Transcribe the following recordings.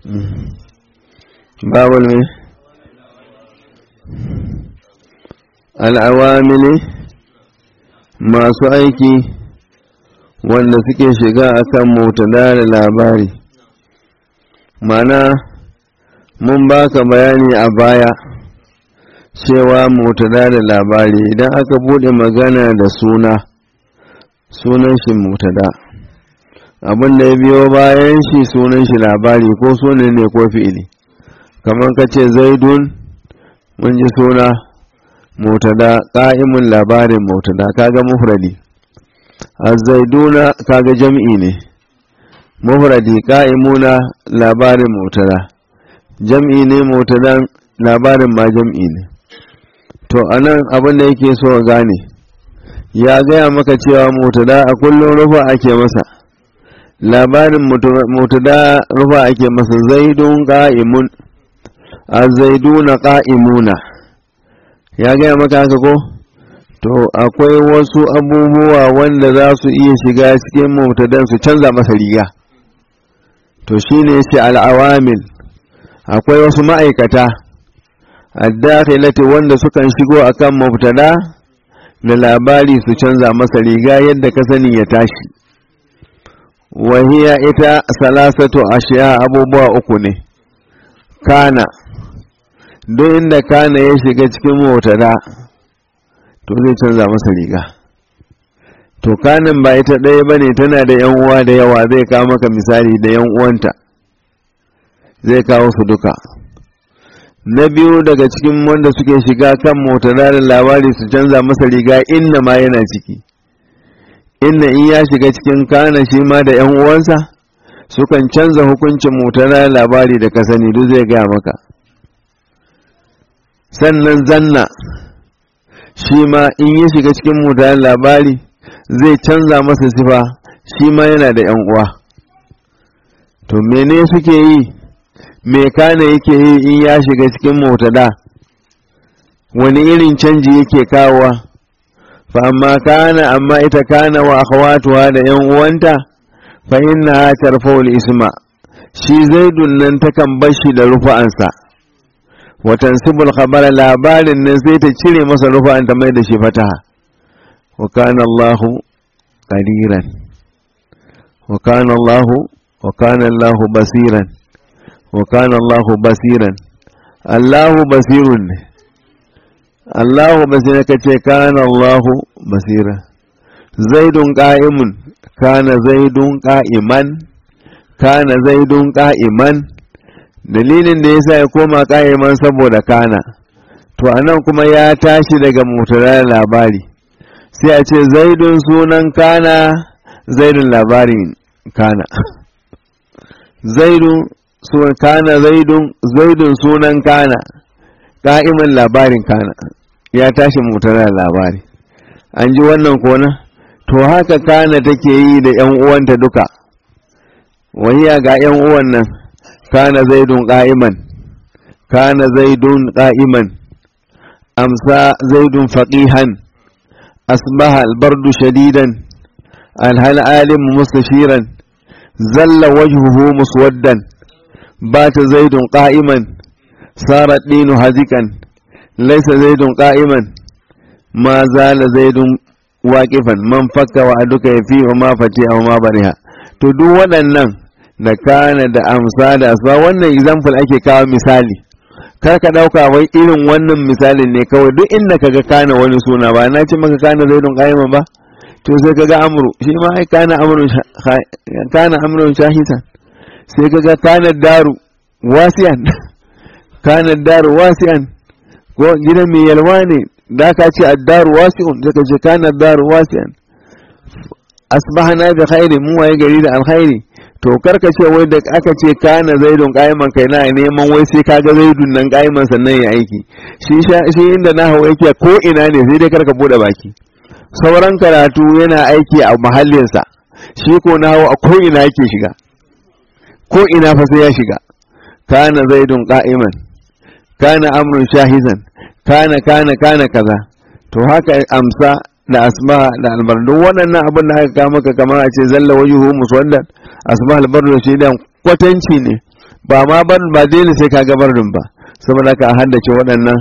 babul ne al'awamili masu aiki wanda suke shiga akan mutada da labari mana mun baka bayani a baya cewa mutada da labari idan aka bude magana da suna sunan shi mutada abin da ya biyo bayan shi sunan shi labari ko sunan ne ko fi'ili kamar ka ce zaidun mun ji suna mutada ƙa'imun labarin mutada kaga mufradi azzaiduna kaga jam'i ne mufradi ƙa'imuna labarin mutada jam'i ne mutadan labarin ma jam'i ne to anan abin da yake so gane ya gaya maka cewa mutada a kullum rufa ake masa labarin mutada rufa ake masa zaidun ƙa'imun azzaiduna ƙa'imuna ya gaya maka haka ko to akwai wasu abubuwa wanda za su iya shiga cikin mutadan su canza masa riga to shine shi al'awamil akwai wasu ma'aikata addakhilati wanda sukan shigo akan mubtada da labari su canza masa riga yadda ka sani ya tashi wahiya ita salasatu ashiya abubuwa uku ne kana duk inda kana ya shiga cikin mubtada to zai canza masa riga to kanin ba ita ɗaya ba ne tana da yan uwa da yawa zai kawo maka misali da yan uwanta zai kawo su duka na biyu daga cikin wanda suke shiga kan motada da labari su canza masa riga inna ma yana ciki inna in ya shiga cikin kana shi ma da yan uwansa sukan canza hukuncin motada da labari da ka sani duk zai gaya maka sannan zanna shi ma in ya shiga cikin motada da labari zai canza masa sifa shi ma yana da yan uwa to mene suke yi me kana yake yi in ya shiga cikin motada wani irin canji yake kawowa fa amma kana amma ita kana wa akhawatuha da yan uwanta fa inna tarfa'ul isma shi zaidun nan takan bashi da rufa'ansa wa tansibul khabara labarin nan sai ta cire masa rufa'an ta mai da shi fataha wa kana Allahu qadiran wa kana Allahu wa kana Allahu basiran وكان الله بصيرا الله بصير الله بصير كتي كان الله بصيرا زيد قائم كان زيد قائما كان زيد قائما dalilin da yasa ya koma ƙa'iman saboda kana to anan kuma ya tashi daga mutara labari sai a ce zaidun sunan kana zaidun labarin kana zaidun sunan kana zaidun zaidun sunan kana ka'iman labarin kana ya tashi mutane labari an ji wannan kona to haka kana take yi da yan uwanta duka wahiya ga yan uwan nan kana zaidun qa'iman kana zaidun qa'iman amsa zaidun faqihan asbaha albardu shadidan alhal alim mustashiran zalla wajhuhu muswaddan بات زيد قائما صار الدين هزكا ليس زيد قائما ما زال زيد واقفا من فك وعدك فيه وما فتي وما برها to duk waɗannan da kana da amsa da asba wannan example ake kawo misali kar ka ɗauka wai irin wannan misalin ne kawai duk inda kaga kana wani suna ba na ce maka kana zaidun qa'iman ba to sai kaga amru shi ma ai kana amrun kana amrun shahisan sai kaga kanar daru wasiyan kanar daru wasiyan ko gidan mai yalwa ne da ka ce addaru wasi'un sai ka ce kanar daru wasiyan asbahana bi khairi mu waye gari da alkhairi to karka ce wai da aka ce kana zaidun qaiman kai na neman wai sai kaga zaidun nan qaiman sannan ya aiki shi shi inda na hawa yake ko ina ne sai dai karka bude baki sauran karatu yana aiki a mahallinsa shi ko na hawa a ko ina yake shiga ko ina fa sai ya shiga kana zaidun qa'iman kana amrun shahizan kana kana kana kaza to haka amsa da asma da albardu waɗannan abin da aka kawo maka kamar a ce zalla wajuhu muswaddan asma albardu shi dan kwatanci ne ba ma ban ba dole sai ka ga bardun ba saboda ka haddace waɗannan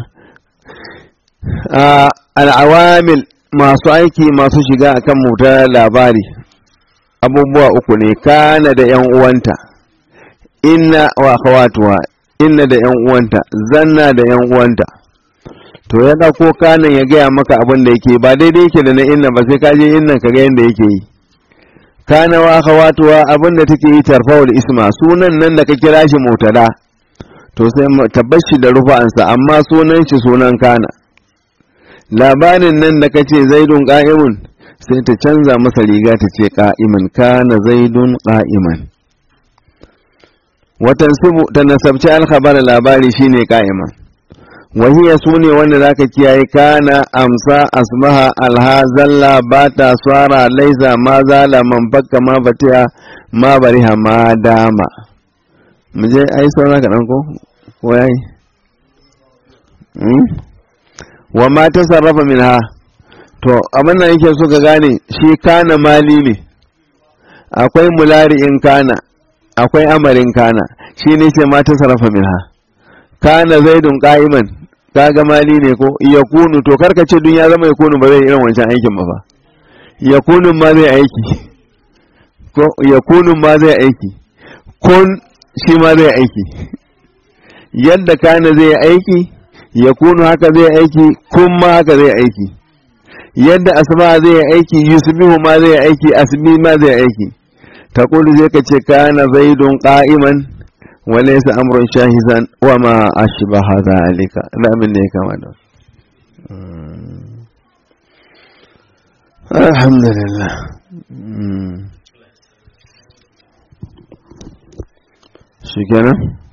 al'awamil masu aiki masu shiga akan mutar labari abubuwa uku ne kana da yan uwanta inna wa akhawatuha inna da yan uwanta zanna da yan uwanta to ya dauko kanan ya gaya maka abin da yake ba daidai yake da na inna ba sai ka je innan ka ga yanda yake yi kana wa akhawatuha abin da take yi tarfa'ul isma sunan nan da ka kira shi mutada to sai tabbashi da rufa'ansa amma sunan shi sunan kana labarin nan da kace zaidun qa'imun sai ta canza masa riga ta ce qa'iman kana zaidun qa'iman watan sibu ta nasabci alkhabar labari shine qa'iman wahiya sune wanda zaka kiyaye kana amsa asbaha alhazalla bata swara laisa ma zala man bakka ma batiya ma bariha ma dama mu je ai saura ka ko ko yayi wa ma ta sarrafa min ha to abin da yake so ka gane shi kana mali ne akwai mulari'in kana akwai amarin kana shi ne ce ma ta sarrafa min ha kana zaidun qa'iman kaga mali ne ko yakunu to karka ce dun ya zama yakunu ba zai irin wancan aikin ba fa yakunu ma zai aiki ko yakunu ma zai aiki kun shi ma zai aiki yadda kana zai aiki ya kunu haka zai aiki kun ma haka zai aiki yadda asma zai aiki yusbihu ma zai aiki asbi ma zai aiki taqulu zai ka ce kana zaidun qa'iman wa laysa amrun shahisan wa ma ashbaha zalika da min ne kama da alhamdulillah shikenan